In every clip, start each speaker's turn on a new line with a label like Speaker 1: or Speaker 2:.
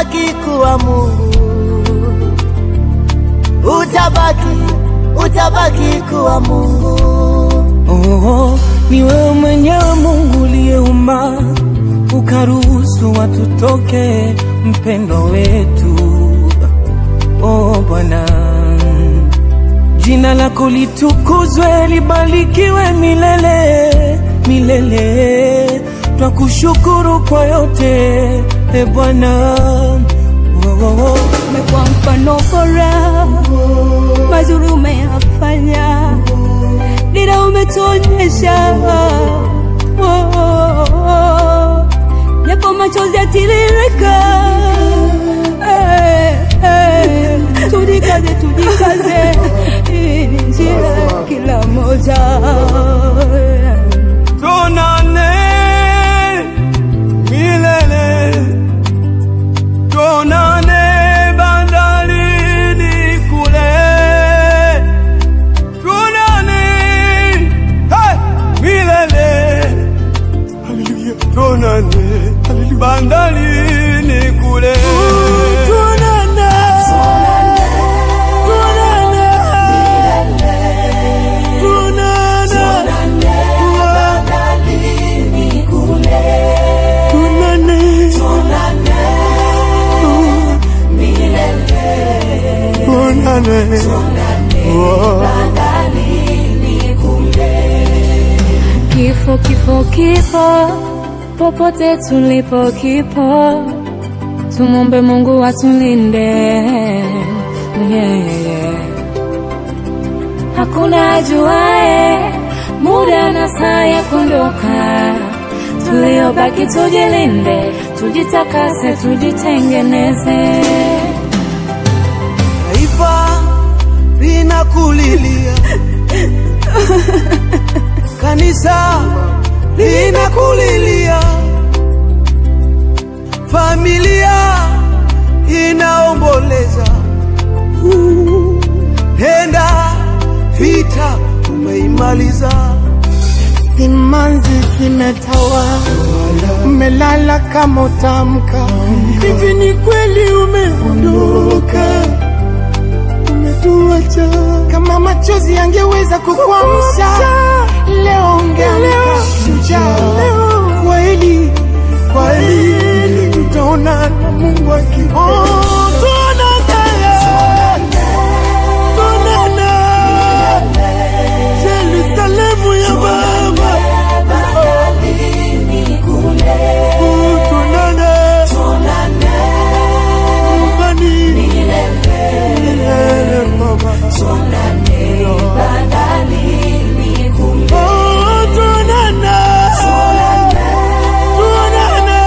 Speaker 1: utabaki kuwa Mungu, utabaki, utabaki kuwa Mungu.
Speaker 2: Oh, ni wewe mwenyewe Mungu uliyeumba ukaruhusu watu toke mpendo wetu. Oh Bwana, jina lako litukuzwe, libarikiwe milele milele. Twakushukuru kwa yote e Bwana. Oh, oh, oh.
Speaker 3: umekuwa mfano bora, mazuri umeyafanya, dira umetuonyesha, Oh, oh, oh. japo machozi yatiririka, Eh, eh. tujikaze, tujikaze, hii ni njia ya kila moja
Speaker 2: Tuonane milele, tuonane bandarini kule, tuonane hey, milele, haleluya, tuonane bandarini kule, tuonane, tuonane, tuonane.
Speaker 3: Kifo, kifo, kifo, popote tulipo kipo, tumombe Mungu atulinde. Yeah, yeah, yeah. Hakuna ajuae muda na saa ya kuondoka, tuliobaki tujilinde, tujitakase, tujitengeneze.
Speaker 1: Taifa linakulilia, kanisa linakulilia, familia inaomboleza. Uh, Nenda vita umeimaliza,
Speaker 4: Simanzi zimetawa, umelala kama utamka. Hivi ni kweli umeondoka, umetuacha. Kama machozi yangeweza kukuamsha, leo ungeamka shujaa. Kweli kweli, tutaona na Mungu akiona. Tuonane, Yerusalemu ya Baba. Tuonane, nyumbani milele, Baba. Oh, tuonane, tuonane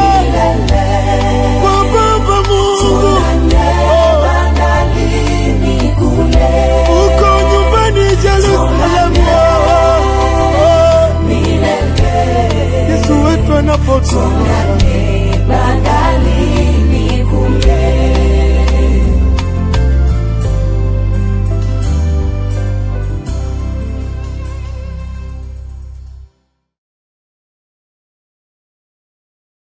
Speaker 4: kwa Baba Mungu. Uko nyumbani Yerusalemu. Yesu wetu anapotoka